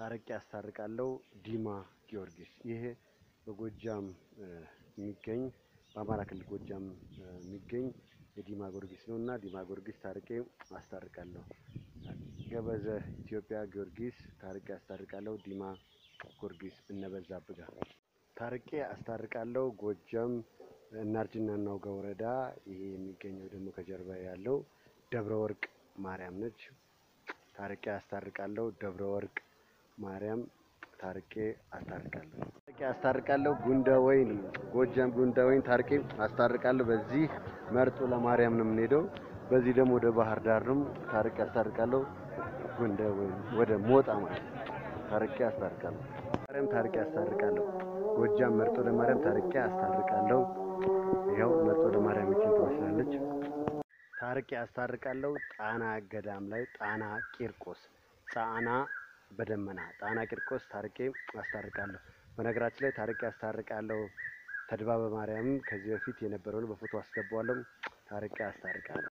ታርቄ አስታርቃለሁ ዲማ ጊዮርጊስ። ይሄ በጎጃም የሚገኝ በአማራ ክልል ጎጃም የሚገኝ የዲማ ጊዮርጊስ ነው እና ዲማ ጊዮርጊስ ታርቄ አስታርቃለሁ። ገበዘ ኢትዮጵያ ጊዮርጊስ ታርቄ አስታርቃለሁ ዲማ ጊዮርጊስ እነበዛብህ ጋር ታርቄ አስታርቃለሁ። ጎጃም እናርጅና እናውጋ ወረዳ ይሄ የሚገኘው ደግሞ ከጀርባ ያለው ደብረ ወርቅ ማርያም ነች። ታርቄ አስታርቃለሁ ደብረ ወርቅ ማርያም ታርቄ አስታርቃለሁ። ታርቄ አስታርቃለሁ ጉንደ ወይን ጎጃም ጉንደ ወይን ታርቄ አስታርቃለሁ። በዚህ መርጦ ለማርያም ነው የምንሄደው። በዚህ ደግሞ ወደ ባህር ዳር ነው ታርቄ አስታርቃለሁ። ጉንደ ወይን ወደ ሞጣ ማለት ታርቄ አስታርቃለሁ። ማርያም ታርቄ አስታርቃለሁ። ጎጃም መርጦ ለማርያም ታርቄ አስታርቃለሁ። ይኸው መርጦ ለማርያም ይችን ትመስላለች። ታርቄ አስታርቃለሁ። ጣና ገዳም ላይ ጣና ቂርቆስ ጣና በደመና ጣና ቂርቆስ ታርቄ አስታርቃለሁ። በነገራችን ላይ ታርቄ አስታርቃለሁ። ተድባበ ማርያምም ከዚህ በፊት የነበረውን በፎቶ አስገባዋለሁ። ታርቄ አስታርቃለሁ።